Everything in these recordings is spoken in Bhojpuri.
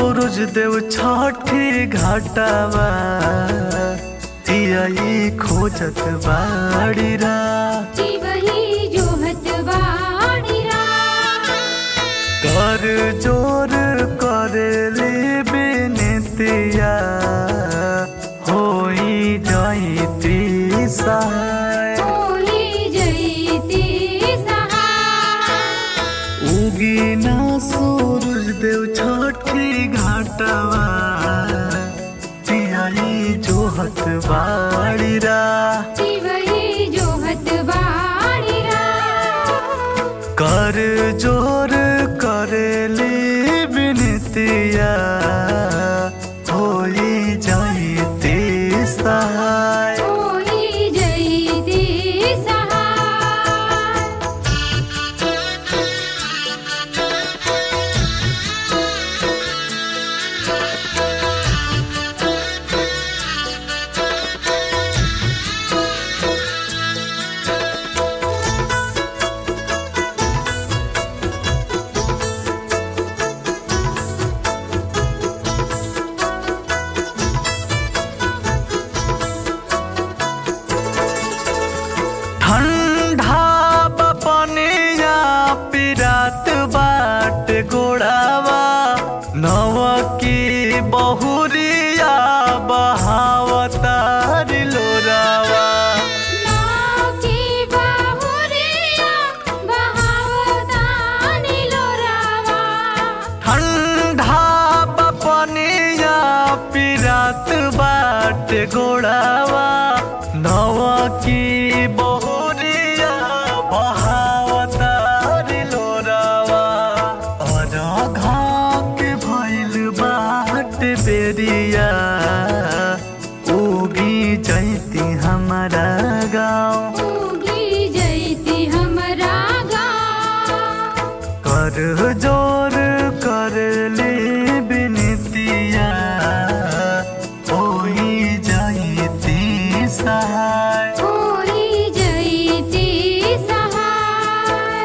सूरज देव छठी घाटावा तियाई खोजत बाड़ी रा वही जोहत बाड़ीरा कर जोर करेली बिनतिया होई जाइती सहाय होई जईती सहाय उगी ना सूरज देव छठी घाटवा तियाई जोहत बाड़ी रा वही जोहत बाड़ीरा कर जोर करेली बिनतिया होई जाइती सहाय होई जईती सहाय ठंडा बपनिया पिरात बाट गोड़ावा नव की बहुरिया बहावतार लोरावा नाकी बाहुरिया बहावतानी लोरावा ठंडा बपनिया पिरात बाट गोड़ावा नव की बहुरिया बहावतार लोरावा और घाक भइल बाट बेरिया उगी जैती हमारा गाँव उगी जईती हमरा गाँव कर जोर कर ले बिनतिया होई जाइती सहाय होई जईती सहाय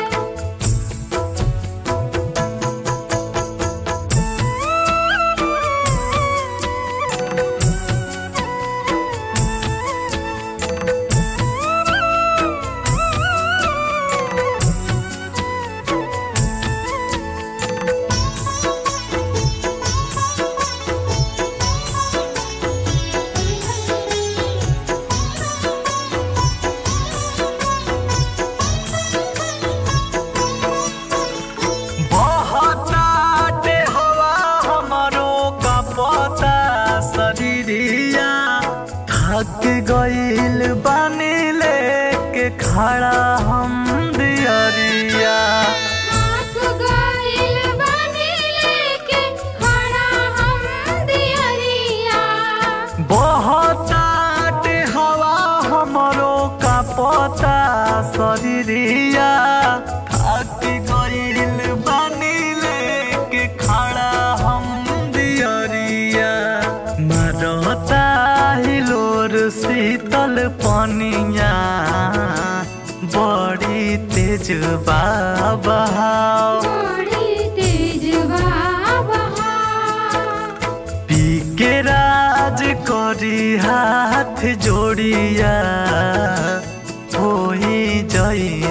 बहताटे हवा हमरो कपता शरीरिया थक गइल बानी लेके खड़ा हम दियरिया हाथ गइल बानी लेके खड़ा हम दियरिया बहताटे हवा हमरो कपता शरीरिया थक गइल बानी लेके खड़ा हम दियरिया मरता हिलोर शीतल पनिया बड़ी तेज बहाव बड़ी तेज बाबा पी के राज करी हाथ जोड़िया होई जई